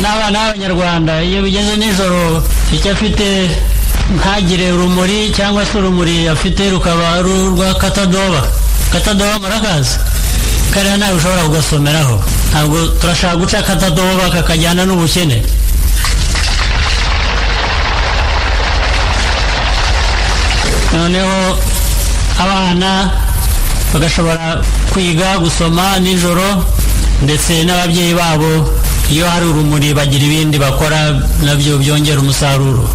n'abana b'abanyarwanda iyo bigeze nijoro icyo afite ntagire urumuri cyangwa se urumuri afite rukaba ari urwa katadoba katadoba murakazi kariya ntabwo ushobora kugasomeraho ntabwo turashaka guca katadoba kakajyana n'ubukene noneho abana bagashobora kwiga gusoma nijoro ndetse n'ababyeyi babo iyo hari urumuri bagira ibindi bakora nabyo byongera umusaruro